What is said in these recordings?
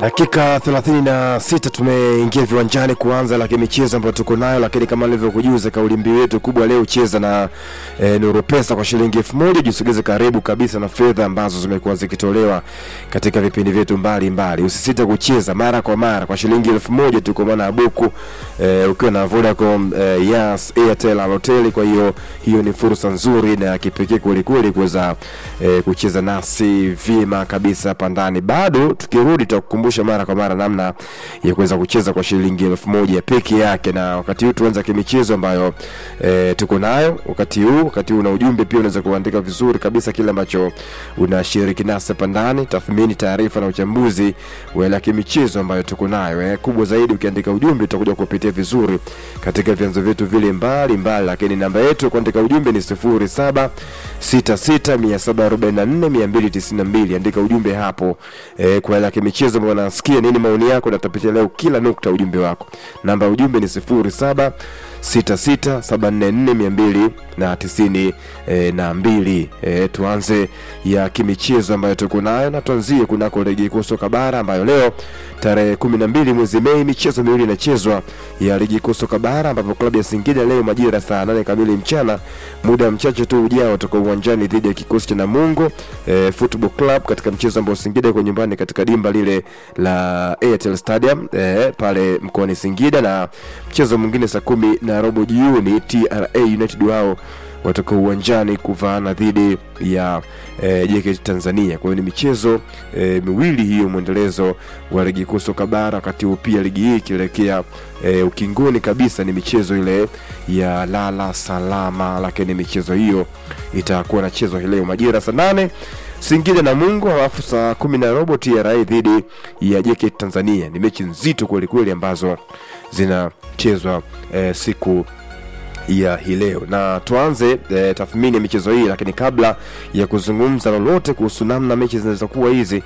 Dakika 36 tumeingia viwanjani kuanza la michezo ambayo tuko nayo, lakini kama nilivyokujuza, kauli mbiu yetu kubwa leo cheza na e, Nuru Pesa kwa shilingi elfu moja. Jisogeze karibu kabisa na fedha ambazo zimekuwa zikitolewa katika vipindi vyetu mbalimbali. Usisite kucheza mara kwa mara kwa shilingi elfu moja tu, kwa maana ya buku e, ukiwa na Vodacom e, Yas, Airtel, Halotel. Kwa hiyo hiyo ni fursa nzuri na ya kipekee kwelikweli kuweza e, kucheza nasi vyema kabisa hapa ndani. Bado tukirudi tutakukumbusha mara kwa mara namna ya kuweza kucheza kwa shilingi elfu moja peke yake, na wakati huu tuanza kimichezo ambayo e, tuko nayo wakati huu. Wakati huu na ujumbe pia unaweza kuandika vizuri kabisa kile ambacho unashiriki nasi hapa ndani, tathmini, taarifa na uchambuzi wa ile kimichezo ambayo tuko nayo eh. Kubwa zaidi ukiandika ujumbe utakuja kupitia vizuri katika vyanzo vyetu vile mbali mbali, lakini namba yetu ya kuandika ujumbe ni 0766744292 andika ujumbe hapo eh, kwa ile kimichezo ambayo nasikia nini maoni yako, na tutapitia leo kila nukta ujumbe wako. Namba ya ujumbe ni 07 66744292 e, na mbili. E, tuanze ya kimichezo ambayo tuko nayo na tuanzie kunako ligi kuu soka bara ambayo leo tarehe kumi na mbili mwezi Mei michezo miwili inachezwa ya ligi kuu soka bara ambapo klabu ya Singida leo majira saa nane kamili mchana, muda mchache tu ujao, toka uwanjani dhidi ya kikosi cha Namungo e, Football Club katika mchezo ambao Singida iko nyumbani katika dimba lile la Airtel Stadium e, pale mkoani Singida, na mchezo mwingine saa kumi na robo jioni TRA United wao watoka uwanjani kuvaana dhidi ya e, JKT Tanzania. Kwa hiyo ni michezo e, miwili hiyo, mwendelezo wa ligi kuu soka bara. Wakati huu pia ligi hii ikielekea e, ukingoni kabisa, ni michezo ile ya lala salama, lakini michezo hiyo itakuwa nachezwa hii leo majira saa nane Singida na Mungu, alafu saa kumi na robo TRA dhidi ya JKT Tanzania. Ni mechi nzito kwelikweli ambazo zinachezwa e, siku ya hii leo na tuanze e, tathmini ya michezo hii, lakini kabla ya kuzungumza lolote kuhusu namna mechi zinaweza kuwa hizi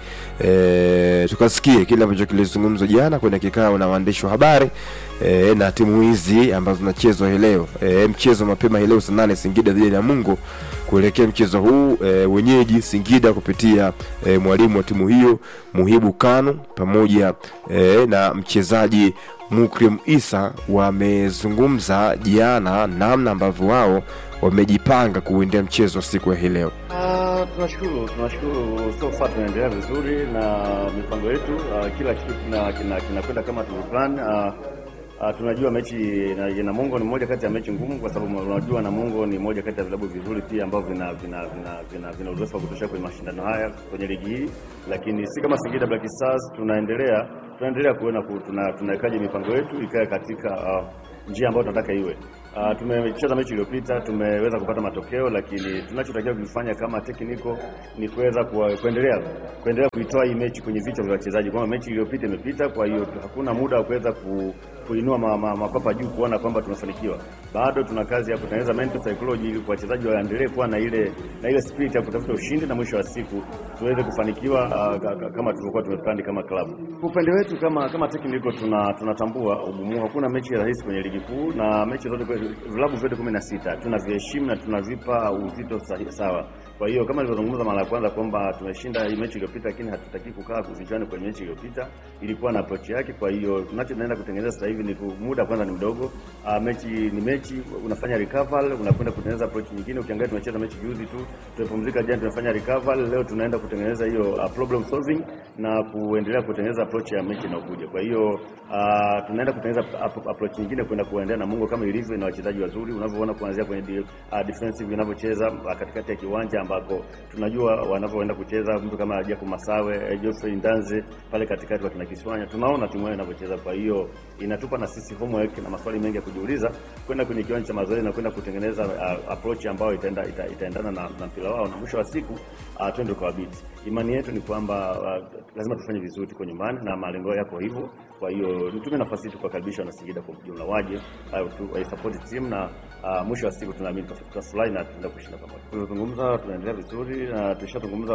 e, tukasikie kile ambacho kilizungumzwa jana kwenye kikao na waandishi wa habari e, na timu hizi ambazo zinachezwa hii leo e, mchezo mapema hii leo saa nane Singida dhidi ya Mungu kuelekea mchezo huu e, wenyeji Singida kupitia e, mwalimu wa timu hiyo Muhibu Kanu pamoja e, na mchezaji Mukrim Isa wamezungumza jana namna ambavyo wao wamejipanga kuendea mchezo wa siku ya hii leo. Uh, tunashukuru tunashukuru, so far tunaendelea vizuri na mipango yetu. Uh, kila kitu kinakwenda kina, kina kama tulivyoplan. Uh, uh, tunajua mechi na Namungo ni moja kati ya mechi ngumu, kwa sababu unajua Namungo ni moja kati ya vilabu vizuri pia ambavyo vina vina vina vina, vina uzoefu wa kutosha kwenye mashindano haya kwenye ligi hii, lakini si kama Singida Black Stars. Tunaendelea tunaendelea kuona tunawekaje tuna mipango yetu ikae katika uh, njia ambayo tunataka iwe. Uh, tumecheza mechi iliyopita tumeweza kupata matokeo, lakini tunachotakiwa kufanya kama technical ni kuweza kuendelea kuendelea kuitoa hii mechi kwenye vichwa vya wachezaji, kwamba mechi iliyopita imepita. Kwa hiyo hakuna muda wa kuweza ku, kuinua mapapa ma, ma juu kuona kwamba tumefanikiwa. Bado tuna kazi ya kutengeneza mental psychology ili wachezaji waendelee kuwa na ile na ile spirit ya kutafuta ushindi na mwisho wa siku tuweze kufanikiwa uh, kama tulivyokuwa tumeplan kama klabu. Upande wetu kama kama technical tuna tunatambua ugumu, hakuna mechi rahisi kwenye ligi kuu na mechi zote vilabu vyote kumi na sita tunaviheshimu na tunavipa uzito sawa. Kwa hiyo kama nilivyozungumza mara ya kwanza kwamba tumeshinda hii mechi iliyopita, lakini hatutaki kukaa kuzichana kwenye mechi iliyopita, ilikuwa na approach yake. Kwa hiyo tunachoenda kutengeneza sasa hivi ni muda kwanza ni mdogo. Uh, mechi ni mechi, unafanya recovery, unakwenda kutengeneza approach nyingine. Ukiangalia tumecheza mechi juzi tu, tumepumzika jana, tumefanya recovery, leo tunaenda kutengeneza hiyo uh, problem solving na kuendelea kutengeneza approach ya mechi inayokuja. Kwa hiyo uh, tunaenda kutengeneza approach nyingine kwenda kuendelea na Mungu kama ilivyo na wachezaji wazuri unavyoona kuanzia kwenye uh, defensive inavyocheza uh, katikati ya kiwanja ambako tunajua wanavyoenda kucheza mtu kama Jacob Masawe, Geoffrey Ndanze pale katikati wa Kiswanya, tunaona timu yao inavyocheza. Kwa hiyo inatupa na sisi homework na maswali mengi ya kujiuliza kwenda kwenye kiwanja cha mazoezi na kwenda kutengeneza uh, approach ambayo itaenda ita, itaendana na, na mpira wao na mwisho wa siku uh, twende kwa beat. Imani yetu ni kwamba uh, lazima tufanye vizuri, tuko nyumbani na malengo yako hivyo. Kwa hiyo nitumie nafasi hii kuwakaribisha na Singida kwa ujumla, waje au support team na uh, mwisho wa siku tunaamini tutafurahi na tunaenda kushinda pamoja. Tunazungumza, tunaendelea vizuri na tulishazungumza.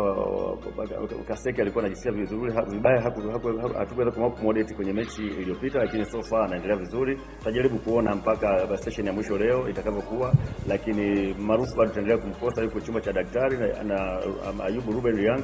Kaseke alikuwa anajisikia vizuri vibaya, hatukuweza kumwodeti kwenye mechi iliyopita, lakini so far anaendelea vizuri. Tutajaribu kuona mpaka session ya mwisho leo itakavyokuwa, lakini maarufu bado tutaendelea kumkosa, yuko chumba cha daktari na, na um, Ayubu Ruben Lianga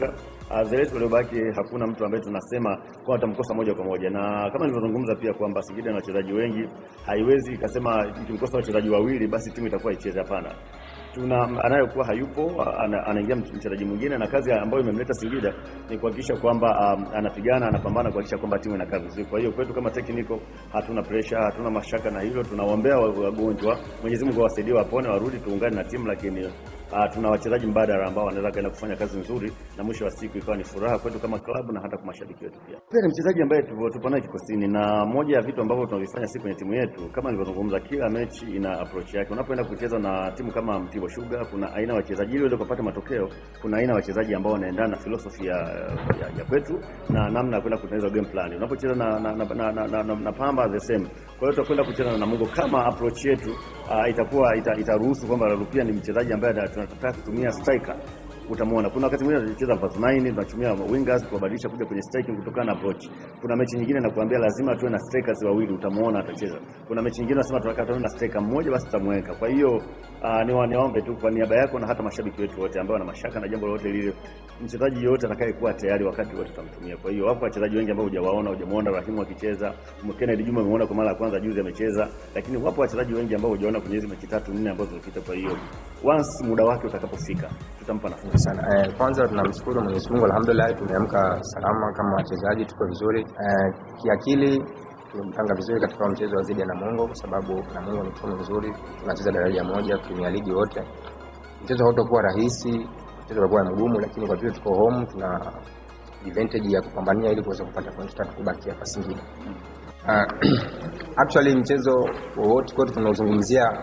uh, Zelesi waliobaki hakuna mtu ambaye tunasema kwa atamkosa moja kwa moja, na kama nilivyozungumza pia kwamba Singida na wachezaji wengi, haiwezi ikasema ikimkosa wachezaji wawili basi timu itakuwa icheze. Hapana, tuna anayokuwa hayupo ana, anaingia mchezaji mwingine, na kazi ambayo imemleta Singida ni kuhakikisha kwamba um, anapigana anapambana kuhakikisha kwamba timu inakaa vizuri. Kwa hiyo kwetu kama technical hatuna pressure, hatuna mashaka na hilo. Tunawaombea wagonjwa, Mwenyezi Mungu awasaidie wapone, warudi tuungane na timu, lakini uh, tuna wachezaji mbadala ambao wanaweza kaenda kufanya kazi nzuri, na mwisho wa siku ikawa ni furaha kwetu kama klabu na hata kwa mashabiki wetu pia. Pia ni mchezaji ambaye tupo naye kikosini, na moja ya vitu ambavyo tunavifanya sisi kwenye timu yetu, kama nilivyozungumza, kila mechi ina approach yake. Unapoenda kucheza na timu kama Mtibwa Sugar, kuna aina ya wachezaji, ili uweze kupata matokeo, kuna aina ya wachezaji ambao wanaendana na philosophy ya, ya, ya kwetu na namna ya kwenda kutengeneza game plan. Unapocheza na na, na, na, na, na, na, na Pamba the same. Kwa hiyo tutakwenda kucheza na Namungo kama approach yetu uh, itakuwa ita, itaruhusu kwamba Rupia ni mchezaji ambaye tunataka kutumia striker utamwona kuna wakati mwingine tunacheza verse 9 tunatumia wingers kubadilisha kuja kwenye striking kutokana na approach. Kuna mechi nyingine nakuambia lazima tuwe na strikers wawili, utamwona atacheza. Kuna mechi nyingine nasema tunataka tuwe na striker mmoja, basi tutamweka. Kwa hiyo uh, ni waniombe tu kwa niaba yako na hata mashabiki wetu wote ambao wana mashaka na jambo lolote lile, mchezaji yote atakayekuwa tayari wakati wote tutamtumia. Kwa hiyo wapo wachezaji wengi ambao hujawaona, hujamuona Rahimu akicheza, Kennedy Juma umeona kwa mara ya kwanza juzi amecheza, lakini wapo wachezaji wengi ambao hujaona kwenye hizo mechi tatu nne ambazo zilipita. Kwa hiyo once muda wake utakapofika tutampa nafasi sana. Eh, kwanza tunamshukuru Mwenyezi Mungu, alhamdulillah tumeamka salama kama wachezaji, tuko vizuri eh, kiakili tumepanga vizuri katika mchezo wa dhidi ya Namungo kwa sababu Namungo ni timu nzuri, tunacheza daraja moja Premier League wote. Mchezo hautakuwa rahisi, mchezo utakuwa mgumu, lakini kwa vile tuko home tuna advantage ya kupambania ili kuweza kupata point tatu kubaki hapa Singida. Uh, actually mchezo wowote kwetu tunaozungumzia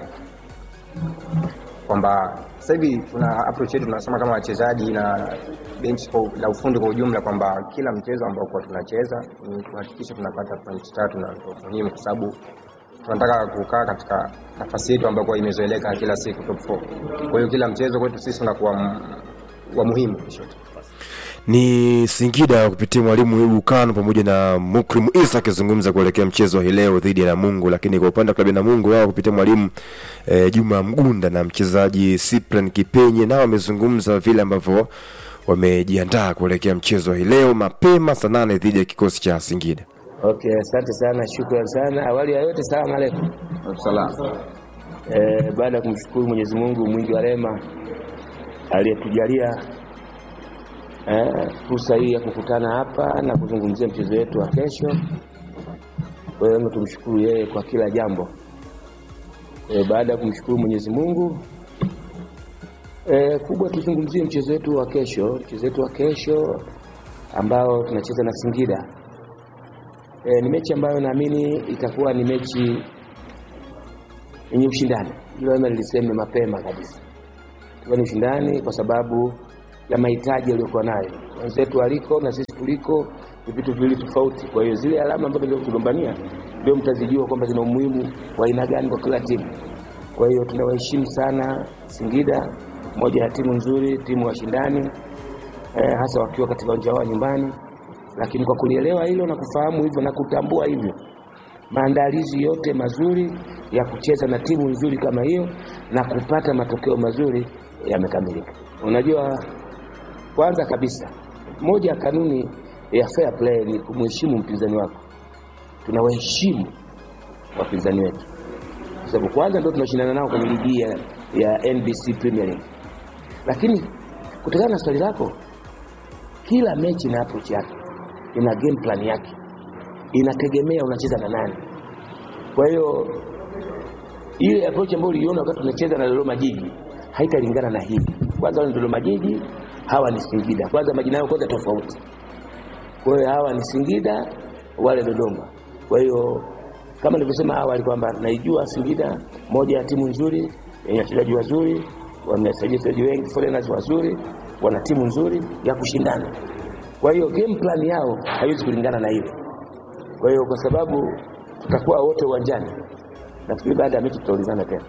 kwamba sasa hivi tuna approach yetu tunasema kama wachezaji na bench la ufundi kwa ujumla kwamba kila mchezo ambao kwa tunacheza ni kuhakikisha tunapata point tatu na ndio muhimu, kwa sababu tunataka kukaa katika nafasi yetu ambayo kwa imezoeleka kila siku top 4. Kwa hiyo kila mchezo kwetu sisi unakuwa wa muhimu kishoto ni Singida kupitia mwalimu Ibu Kano pamoja na Mukrim Isa akizungumza kuelekea mchezo hii leo dhidi ya Namungo. Lakini kwa upande wa klabu ya Namungo wao kupitia mwalimu e, Juma Mgunda na mchezaji Cyprian Kipenye nao wamezungumza vile ambavyo wamejiandaa kuelekea mchezo hii leo mapema saa nane dhidi ya kikosi cha Singida. Okay, asante sana, shukrani sana. Awali ya yote, salamu aleikum. Salamu. Eh, baada ya kumshukuru Mwenyezi Mungu mwingi wa rehema aliyetujalia fursa hii ya kukutana hapa na kuzungumzia mchezo wetu wa kesho. Kwa hiyo tumshukuru yeye kwa kila jambo. E, baada ya kumshukuru Mwenyezi Mungu e, kubwa tuzungumzie mchezo wetu wa kesho, mchezo wetu wa kesho ambao tunacheza na Singida. E, ni mechi ambayo naamini itakuwa ni mechi yenye ushindani. Hilo niliseme mapema kabisa, itakuwa ni ushindani kwa sababu ya mahitaji yaliyokuwa nayo wenzetu waliko na sisi tuliko ni vitu viwili tofauti. Kwa hiyo zile alama ambazo ndio kugombania ndio mtazijua kwamba zina umuhimu wa aina gani kwa kila timu. Kwa hiyo tunawaheshimu sana Singida, moja ya timu nzuri, timu washindani eh, hasa wakiwa katika uwanja wao nyumbani. Lakini kwa kulielewa hilo na kufahamu hivyo na kutambua hivyo, maandalizi yote mazuri ya kucheza na timu nzuri kama hiyo na kupata matokeo mazuri yamekamilika. Unajua, kwanza kabisa, moja ya kanuni ya fair play ni kumheshimu mpinzani wako. Tunawaheshimu wapinzani wetu kwa sababu kwanza ndio tunashindana nao kwenye ligi ya, ya NBC Premier League. Lakini kutokana na swali lako, kila mechi na approach yake, ina game plan yake, inategemea unacheza na nani. Kwa hiyo ile approach ambayo uliona wakati tunacheza na Dodoma Jiji haitalingana na hii. Kwanza wale Dodoma Jiji, hawa ni Singida. Kwanza majina yao kwanza tofauti. Kwa hiyo hawa ni Singida, wale Dodoma. Kwa hiyo kama nilivyosema awali kwamba naijua Singida, moja ya timu nzuri yenye wachezaji wazuri, wamesajili wachezaji wengi, foreigners wazuri, wana timu nzuri ya kushindana. Kwa hiyo game plan yao haiwezi kulingana na ile. Kwa hiyo kwa sababu tutakuwa wote uwanjani, nafikiri baada ya mechi tutaulizana tena.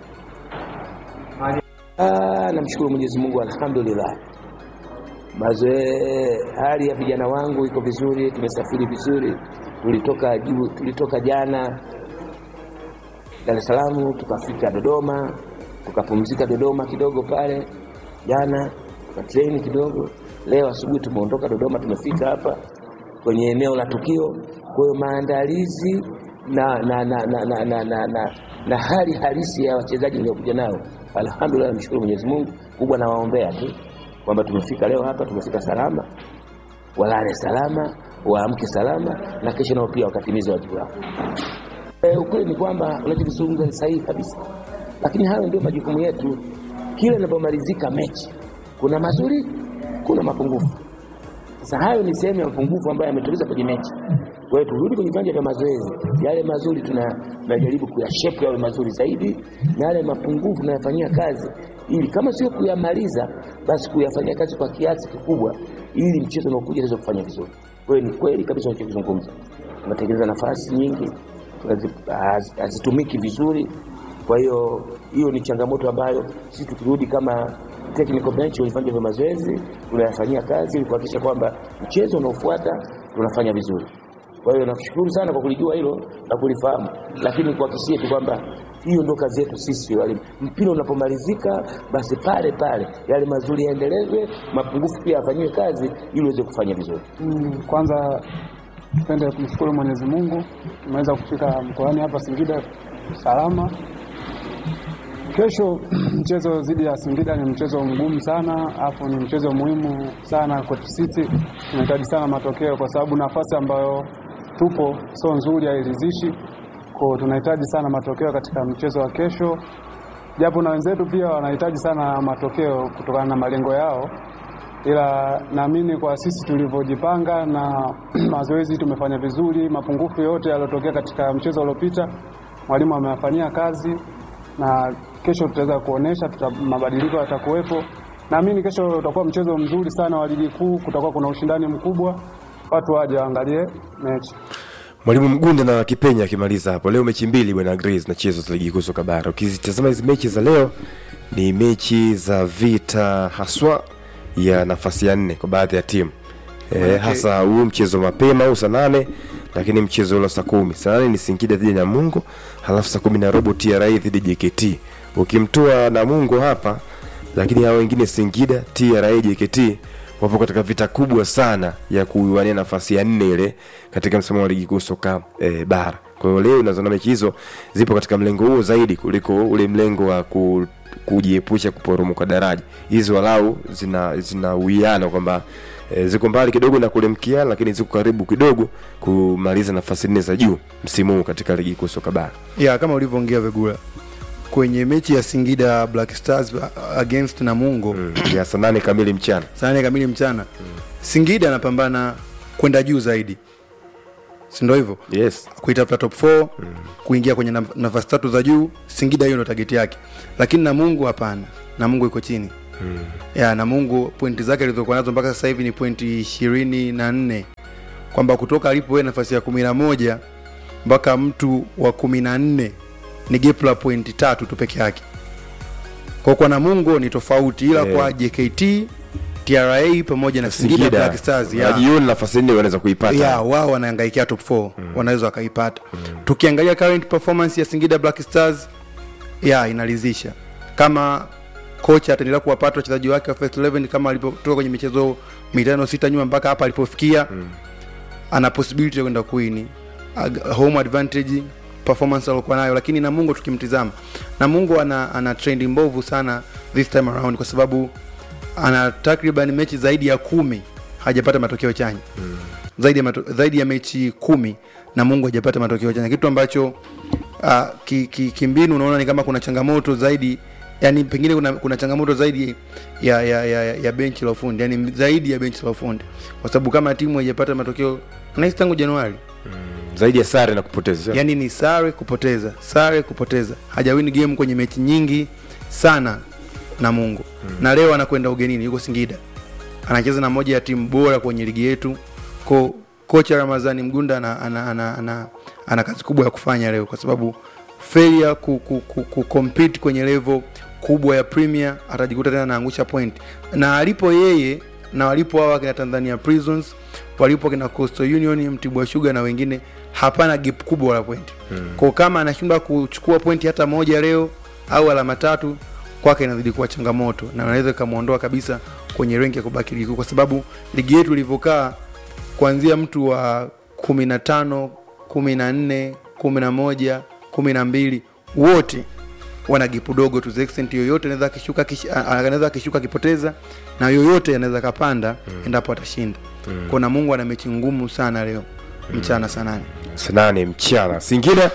Ah, namshukuru Mwenyezi Mungu, alhamdulillah. Mazoe, hali ya vijana wangu iko vizuri, tumesafiri vizuri, tulitoka juu, tulitoka jana Dar es Salaam tukafika Dodoma, tukapumzika Dodoma kidogo pale jana, tukatreni kidogo, Leo asubuhi tumeondoka Dodoma, tumefika hapa kwenye eneo la tukio. Kwa hiyo maandalizi na, na, na, na, na, na, na, na, na hali halisi ya wachezaji niliokuja nao, alhamdulillah, namshukuru Mwenyezi Mungu. Kubwa nawaombea tu kwamba tumefika leo hapa, tumefika salama, walale salama, waamke salama, na kesho nao pia wakatimiza wajibu wao. E, ukweli ni kwamba unachokizungumza ni sahihi kabisa, lakini hayo ndio majukumu yetu. Kila inapomalizika mechi, kuna mazuri, kuna mapungufu. Sasa hayo ni sehemu ya mapungufu ambayo yametuliza kwenye mechi. Kwa hiyo turudi kwenye viwanja vya mazoezi, yale mazuri tuna- tunajaribu kuyashepu yawe mazuri zaidi, na yale mapungufu tunayafanyia kazi, ili kama sio kuyamaliza, basi kuyafanyia kazi kwa kiasi kikubwa, ili mchezo unaokuja tuweze kufanya vizuri. Kwa hiyo ni kweli kabisa unachokizungumza, tunatengeneza nafasi nyingi tunazi- haz- hazitumiki vizuri. Kwa hiyo hiyo ni changamoto ambayo sisi tukirudi kama technical bench kwenye viwanja vya mazoezi tunayafanyia kazi ili kuhakikisha kwamba mchezo unaofuata tunafanya vizuri. Kwa hiyo nakushukuru sana kwa kulijua hilo na kulifahamu, lakini kuhakikishie tu kwamba hiyo ndio kazi yetu sisi walimu. Mpira unapomalizika, basi pale pale yale mazuri yaendelezwe, mapungufu pia yafanyiwe kazi ili uweze kufanya vizuri. Mm, kwanza tupende kumshukuru Mwenyezi Mungu tumeweza kufika mkoani hapa Singida salama. Kesho mchezo dhidi ya Singida ni mchezo mgumu sana, afu ni mchezo muhimu sana kwetu sisi. Tunahitaji sana matokeo kwa sababu nafasi ambayo tupo sio nzuri, hairidhishi. Kwa tunahitaji sana matokeo katika mchezo wa kesho, japo na wenzetu pia wanahitaji sana matokeo kutokana na malengo yao ila naamini kwa sisi tulivyojipanga na mazoezi tumefanya vizuri. Mapungufu yote yaliyotokea katika mchezo uliopita mwalimu ameyafanyia kazi, na kesho tutaweza kuonesha tuta, mabadiliko yatakuwepo. Naamini kesho utakuwa mchezo mzuri sana wa ligi kuu, kutakuwa kuna ushindani mkubwa, watu waje waangalie mechi. Mwalimu Mgunda na Kipenya akimaliza hapo. Leo mechi mbili bwana Grace zinachezwa za ligi kuu soka bara. Ukizitazama hizi mechi za leo ni mechi za vita haswa ya nafasi ya nne kwa baadhi ya timu e, hasa huu mchezo mapema au saa nane lakini mchezo ule saa kumi saa nane ni Singida dhidi ya Namungo halafu saa kumi na robo TRA dhidi ya JKT. Ukimtoa Namungo hapa, lakini hao wengine Singida, TRA, JKT wapo katika vita kubwa sana ya kuwania nafasi ya nne ile katika msimamo wa ligi kuu soka e, bara. Kwa hiyo leo nazoona mechi hizo zipo katika mlengo huo zaidi kuliko ule mlengo wa ku, kujiepusha kuporomoka daraja. Hizi walau zina zina uwiano kwamba e, ziko mbali kidogo na kule mkia, lakini ziko karibu kidogo kumaliza nafasi nne za juu msimu huu katika ligi kuu soka bara. ya kama ulivyoongea Vegula kwenye mechi ya Singida Black Stars against Namungo Mm. ya saa nane kamili mchana. saa nane kamili mchana Singida anapambana kwenda juu zaidi, si ndio hivyo? Yes. kuitafuta top 4 kuingia kwenye naf- nafasi tatu za juu. Singida hiyo ndio target yake, lakini Namungo hapana. Namungo iko chini ya Namungo, pointi zake alizokuwa nazo mpaka sasa hivi ni pointi ishirini na nne kwamba kutoka alipo yeye nafasi ya kumi na moja mpaka mtu wa kumi na nne ni gap la pointi tatu tu peke yake. Kwa kwa Namungo ni tofauti, ila Eh. kwa JKT, TRA pamoja na Singida Black Stars ya Wajioni nafasi nne wanaweza kuipata. ya wao wanaangaikia top 4 wanaweza wakaipata tukiangalia current performance ya Singida Black Stars ya inaridhisha kama kocha ataendelea kuwapata wachezaji wake wa first 11 kama alipotoka kwenye michezo mitano sita nyuma mpaka hapa alipofikia ana possibility ya kwenda kuini Ag- home advantage performance aliokuwa nayo lakini Namungo tukimtizama Namungo ana, ana trend mbovu sana this time around kwa sababu ana takriban mechi zaidi ya kumi hajapata matokeo chanya zaidi ya, mato, zaidi ya mechi kumi na Mungu hajapata matokeo chanya, kitu ambacho uh, ki, ki, kimbinu unaona ni kama kuna changamoto zaidi yani pengine kuna, kuna changamoto zaidi ya, ya, ya, ya, ya benchi la ufundi yani zaidi ya benchi la ufundi kwa sababu kama timu haijapata matokeo nahisi tangu Januari Zaidi ya sare na kupoteza. yani ni sare kupoteza sare kupoteza hajawini game kwenye mechi nyingi sana na Mungu na leo anakwenda ugenini yuko Singida anacheza na moja ya timu bora kwenye ligi yetu ko kocha Ramadhani Mgunda ana, ana, ana, ana, ana kazi kubwa ya kufanya leo kwa sababu failure ku, ku, ku, ku compete kwenye level kubwa ya Premier atajikuta tena anaangusha point na alipo yeye na walipo hao kina Tanzania Prisons walipo kina Coastal Union Mtibwa Sugar na wengine hapana gap kubwa la point hmm. kwa kama anashindwa kuchukua pointi hata moja leo au alama tatu kwake inazidi kuwa changamoto na anaweza ikamwondoa kabisa kwenye renki ya kubaki ligi kuu, kwa sababu ligi yetu ilivyokaa kuanzia mtu wa kumi na tano kumi na nne kumi na moja kumi na mbili wote wana gipu dogo to the extent yoyote anaweza akishuka akish- a- a- anaweza akishuka akipoteza na yoyote anaweza akapanda endapo atashinda mm. kuna mungu ana mechi ngumu sana leo mchana saa nane saa nane mchana Singida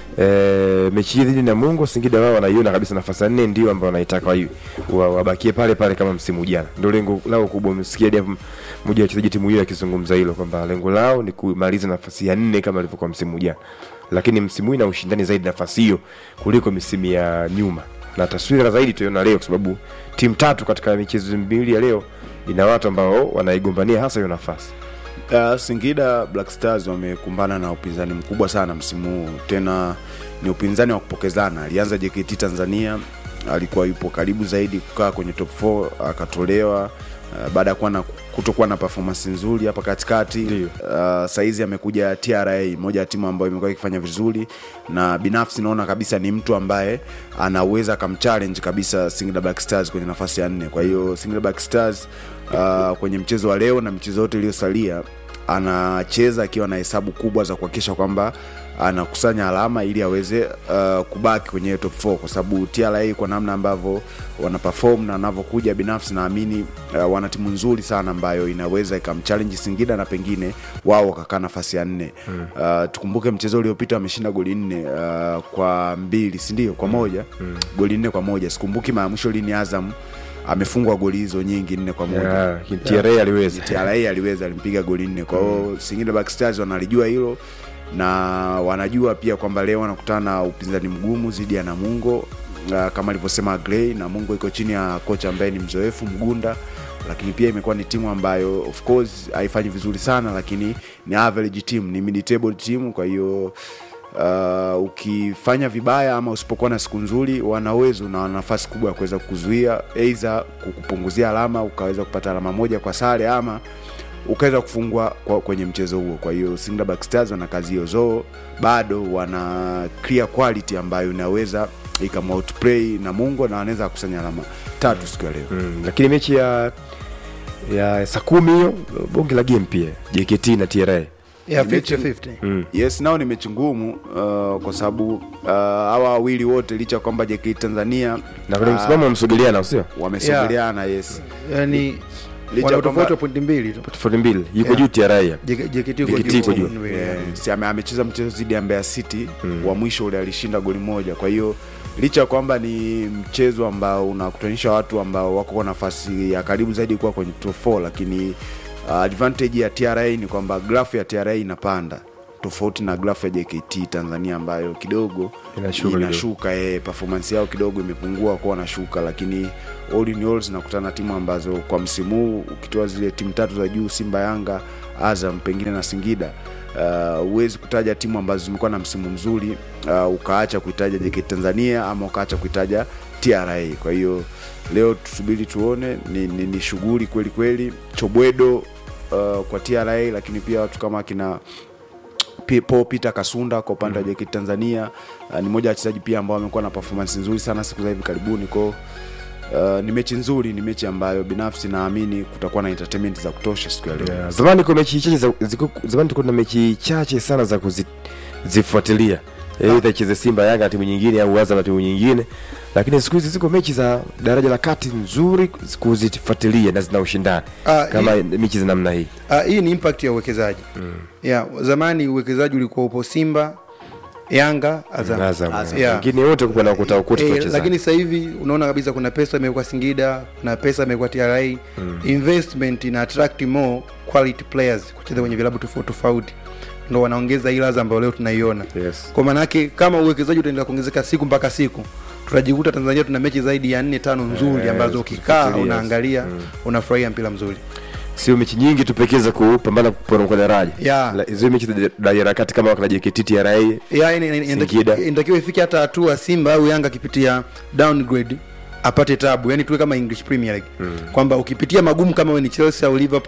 e, mechi hii dhidi na Mungu Singida wao wanaiona kabisa nafasi ya nne ndio ambao wanaitaka wa, wa, wabakie pale pale kama msimu jana, ndio lengo lao kubwa. Msikia hadi mmoja wa wachezaji timu hiyo akizungumza hilo kwamba lengo lao ni kumaliza nafasi ya nne kama ilivyokuwa msimu jana, lakini msimu huu ina ushindani zaidi nafasi hiyo kuliko misimu ya nyuma, na taswira zaidi tutaiona leo, kwa sababu timu tatu katika michezo miwili ya leo ina watu ambao wanaigombania hasa hiyo nafasi. Uh, Singida Black Stars wamekumbana na upinzani mkubwa sana msimu huu, tena ni upinzani wa kupokezana. Alianza JKT Tanzania, alikuwa yupo karibu zaidi kukaa kwenye top 4 akatolewa uh, baada ya kuwa na kutokuwa na performance nzuri hapa katikati. Ndio. Uh, saizi amekuja TRA, moja ya timu ambayo imekuwa ikifanya vizuri, na binafsi naona kabisa ni mtu ambaye anaweza akamchallenge kabisa Singida Black Stars kwenye nafasi ya nne. Kwa hiyo Singida Black Stars uh, kwenye mchezo wa leo na michezo yote iliyosalia anacheza akiwa na hesabu kubwa za kuhakikisha kwamba anakusanya alama ili aweze uh, kubaki kwenye hiyo top 4 kwa sababu TRA kwa namna ambavyo wana perform na wanavyokuja, binafsi naamini uh, wana timu nzuri sana ambayo inaweza ikamchallenge Singida na pengine wao wakakaa nafasi ya nne. mm. Uh, tukumbuke mchezo uliopita wameshinda goli nne uh, kwa mbili, si ndio? Kwa moja mm. goli nne kwa moja. Sikumbuki mara ya mwisho lini Azam amefungwa goli hizo nyingi nne kwa moja Yeah, TRA aliweza TRA aliweza alimpiga goli nne. Kwa hiyo Singida Black Stars wanalijua hilo na wanajua pia kwamba leo wanakutana na upinzani mgumu dhidi ya Namungo. Uh, kama alivyosema Gray, Namungo iko chini ya kocha ambaye ni mzoefu Mgunda, lakini pia imekuwa ni timu ambayo of course haifanyi vizuri sana, lakini ni average team, ni mid table team. Kwa hiyo uh, ukifanya vibaya ama usipokuwa na siku nzuri, wana uwezo na wana nafasi kubwa ya kuweza kukuzuia, aidha kukupunguzia alama, ukaweza kupata alama moja kwa sare ama ukaweza kufungwa kwa, kwenye mchezo huo. Kwa hiyo Singida Black Stars wana kazi hiyo, zo bado wana clear quality ambayo inaweza ikamoutplay Namungo na wanaweza kukusanya alama tatu siku ya leo. mm, lakini mechi ya ya saa kumi hiyo bonge la game pia JKT na TRA ya Mechi- 50-50. Yes, nao ni mechi ngumu uh, kwa sababu uh, hawa wawili wote licha ya kwamba JKT Tanzania na kwenye ah, msimamo wamsogeleana sio wamesogeleana yes. yani Licha wana ya kwamba- utofauti wa pointi mbili tu tofauti mbili yuko Yeah. juu TRA hapa. JK- JKT uko JKT juu uko kwa juu. pointi mbili. Eh, si ame- amecheza mchezo dhidi ya Mbeya City wa mwisho ule alishinda goli moja. Kwa hiyo licha ya kwamba ni mchezo ambao unakutanisha watu ambao wako kwa nafasi ya karibu zaidi kuwa kwenye top 4 lakini uh, advantage ya TRA ni kwamba grafu ya TRA inapanda tofauti na grafu ya JKT Tanzania ambayo kidogo Inashuka kidogo. inashuka eh, performance yao kidogo imepungua kwa wanashuka, lakini all in all zinakutana na timu ambazo kwa msimu huu ukitoa zile timu tatu za juu Simba, Yanga, Azam pengine na Singida uh, huwezi kutaja timu ambazo zimekuwa na msimu mzuri uh, ukaacha kuitaja JKT Tanzania ama ukaacha kuitaja TRA. Kwa hiyo leo tusubiri tuone, ni, ni, ni shughuli kweli kweli, chobwedo uh, kwa TRA, lakini pia watu kama kina P- Paul Peter Kasunda kwa upande wa JKT Tanzania uh, ni mmoja wa wachezaji pia ambao wamekuwa na performance nzuri sana siku za hivi karibuni kwao. Uh, ni mechi nzuri, ni mechi ambayo binafsi naamini kutakuwa na entertainment za kutosha siku ya leo. Yeah, zamani kwa mechi chache za, ziko, zamani tulikuwa na mechi chache sana za kuzifuatilia aidha icheze Simba Yanga na timu nyingine au Azam na timu nyingine, lakini siku hizi ziko mechi za daraja la kati nzuri kuzifuatilia na zina ushindani Ah, kama mechi za namna hii. Ah, hii ni impact ya uwekezaji mm. yeah, zamani uwekezaji ulikuwa upo Simba Yanga Azam, Azam, Azam. Yeah. wengine wote kuna ukuta ukuta Eh, wachezaji. lakini sasa hivi unaona kabisa kuna pesa imekuwa Singida, kuna pesa imekuwa TRA mm. investment ina attract more quality players kucheza kwenye vilabu tofauti tofauti, ndo wanaongeza hii ladha ambayo leo tunaiona Yes. kwa maana yake kama uwekezaji utaendelea kuongezeka siku mpaka siku tutajikuta Tanzania tuna mechi zaidi ya nne tano nzuri Eh, ambazo ukikaa kufuatilia. unaangalia unafurahia mpira mzuri sio mechi nyingi tu pekee za kupambana kuporomoka daraja Yeah. La- zile mechi za daraja la kati kama wakina JKT TRA Ya, ina- ina- ina- Singida. inatakiwa ifike hata hatua Simba au Yanga akipitia downgrade apate tabu, yani tuwe kama English Premier League mm. kwamba ukipitia magumu kama we ni Chelsea au Liverpool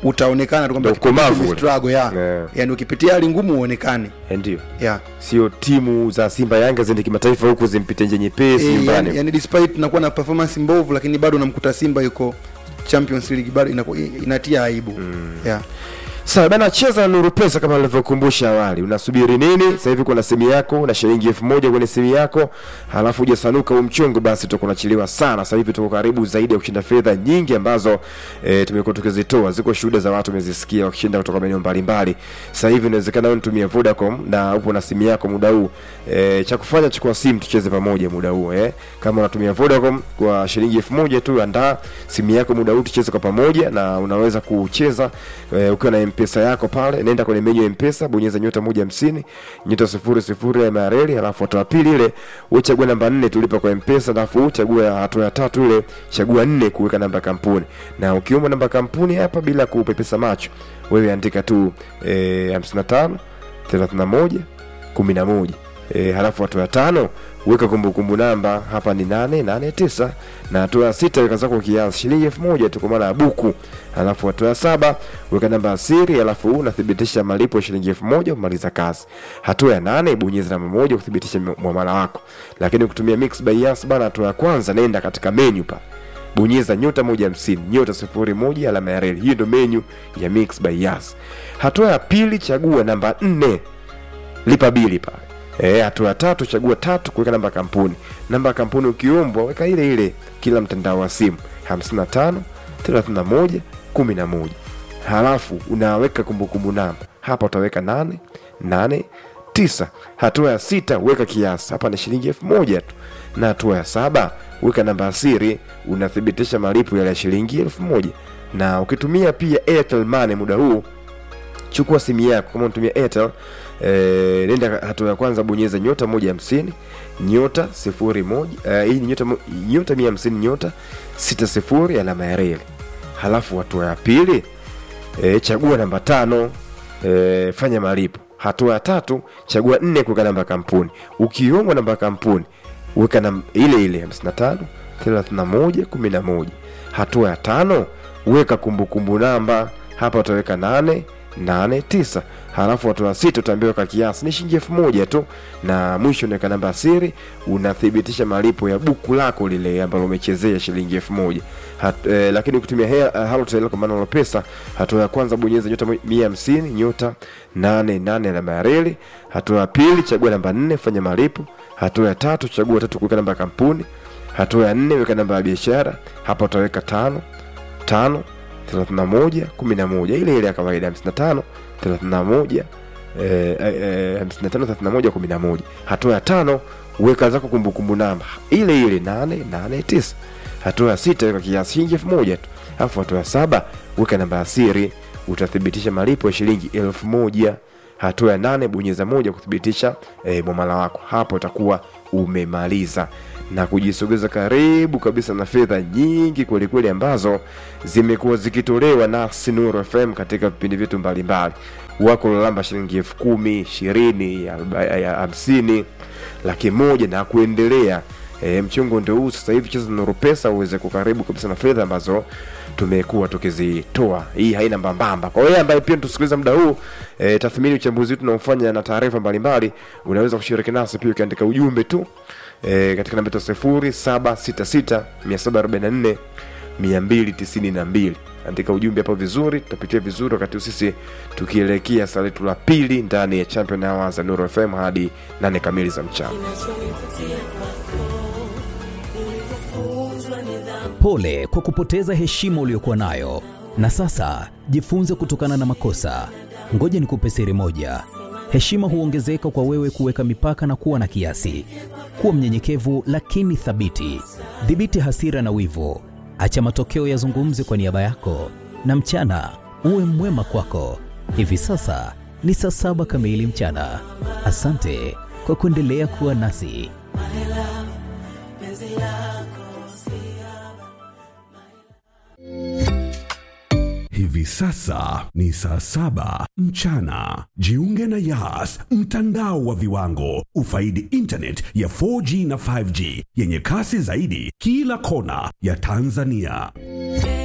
utaonekana tu kwamba Ndio ukomavu kipindi ule. struggle, ya. Yeah. yani ukipitia hali ngumu uonekane Eh, ndio yeah. sio timu za simba yanga ziende kimataifa huku zimpite nje nyepesi Eh, nyumbani yani, yani despite tunakuwa na performance mbovu lakini bado unamkuta simba yuko champions league bado inaku- inatia aibu yeah. sawa bana cheza nuru pesa kama nilivyokumbusha awali unasubiri nini sasa hivi kuna simu yako na shilingi elfu moja kwenye simu yako halafu hujasanuka huu mchongo basi utakuwa unachelewa sana sasa hivi tuko karibu zaidi ya kushinda fedha nyingi ambazo e, tumekuwa tukizitoa ziko shuhuda za watu umezisikia wakishinda kutoka maeneo mbalimbali sasa hivi inawezekana wewe unatumia vodacom na upo na simu yako muda huu e, cha kufanya chukua simu tucheze pamoja muda huu eh. kama unatumia vodacom kwa shilingi elfu moja tu andaa simu yako muda huu tucheze kwa pamoja na unaweza kucheza e, ukiwa na mpesa yako pale nenda kwenye menyu ya mpesa bonyeza nyota moja hamsini nyota sifuri sifuri ya mareli halafu hatua ya pili ile uchagua namba nne tulipa kwa mpesa alafu uchagua hatua ya tatu ile chagua nne kuweka namba ya kampuni na ukiomba namba ya kampuni hapa bila kupepesa macho wewe andika tu eh, hamsini na tano thelathini na moja kumi na moja e, halafu hatua ya tano weka kumbukumbu namba hapa ni nane nane tisa na hatua ya sita weka zako kiasi shilingi elfu moja tu kwa maana ya buku halafu hatua ya saba weka namba ya siri halafu unathibitisha malipo ya shilingi elfu moja umaliza kazi hatua ya nane bonyeza namba moja kuthibitisha mwamala wako lakini ukitumia mix by Yas bana hatua ya kwanza nenda katika menu pa bonyeza nyota moja hamsini nyota sifuri moja alama ya reli hiyo ndo menyu ya mix by Yas hatua ya pili chagua namba nne lipa bili pale Eh, hatua ya tatu chagua tatu kuweka namba ya kampuni namba ya kampuni ukiombwa weka ile ile kila mtandao wa simu 55 31 11 halafu unaweka kumbukumbu namba hapa utaweka nane nane tisa hatua ya sita weka kiasi hapa ni shilingi elfu moja tu na hatua ya saba weka namba ya siri unathibitisha malipo yale ya shilingi elfu moja na ukitumia pia airtel money muda huu chukua simu yako kama unatumia airtel eh, nenda hatua ya kwanza bonyeza nyota moja hamsini nyota sifuri moja eh, hii ni nyota, mo- nyota mia hamsini nyota sita sifuri alama ya reli halafu hatua ya pili e, chagua namba tano e, fanya malipo hatua ya tatu chagua nne kuweka namba ya kampuni ukiomba namba ya kampuni weka nam, ile ile 55 31 11 hatua ya tano weka kumbukumbu namba hapa utaweka nane nane tisa halafu hatua ya sita utaambiwa weka kiasi ni shilingi elfu moja tu na mwisho unaweka namba ya siri unathibitisha malipo ya buku lako lile ambalo umechezea shilingi elfu moja Hat, eh, lakini ukitumia Hea- eh, halotel kwa maana pesa hatua ya kwanza bonyeza nyota mo- mia hamsini nyota nane nane alama ya reli hatua ya pili chagua namba nne fanya malipo hatua ya tatu chagua tatu kuweka namba ya kampuni hatua ya nne weka namba ya biashara hapa utaweka tano tano 31 11 ile ile ya kawaida 55 31 eh, eh, 55 31 11 hatua ya tano weka zako kumbukumbu namba ile ile 889 hatua ya sita weka kiasi shilingi elfu moja tu alafu hatua ya saba weka namba ya siri utathibitisha malipo ya shilingi elfu moja hatua ya nane bonyeza moja kuthibitisha e, mwamala wako hapo utakuwa umemaliza na kujisogeza karibu kabisa na fedha nyingi kwelikweli ambazo zimekuwa zikitolewa na Sinuro FM katika vipindi vyetu mbalimbali wako lalamba shilingi elfu kumi ishirini aroba- ya hamsini laki moja na kuendelea e, mchongo ndio huu sasa hivi cheza nuru pesa uweze kukaribu kabisa na fedha ambazo tumekuwa tukizitoa hii haina mbambamba kwa hiyo ambaye pia tusikiliza muda huu e, tathmini uchambuzi wetu unaofanya na taarifa mbalimbali unaweza kushiriki nasi pia ukiandika ujumbe tu e, katika namba yetu sifuri saba sita sita mia saba arobaini na nne mia mbili tisini na mbili andika ujumbe hapo vizuri tutapitia vizuri wakati huu sisi tukielekea saa letu la pili ndani ya champion hours za nuru fm hadi nane kamili za mchana Pole kwa kupoteza heshima uliyokuwa nayo, na sasa jifunze kutokana na makosa. Ngoja nikupe siri moja: heshima huongezeka kwa wewe kuweka mipaka na kuwa na kiasi. Kuwa mnyenyekevu lakini thabiti. Dhibiti hasira na wivu, acha matokeo yazungumze kwa niaba yako, na mchana uwe mwema kwako. Hivi sasa ni saa saba kamili mchana. Asante kwa kuendelea kuwa nasi. Hivi sasa ni saa saba mchana. Jiunge na Yas, mtandao wa viwango. Ufaidi internet ya 4G na 5G yenye kasi zaidi kila kona ya Tanzania.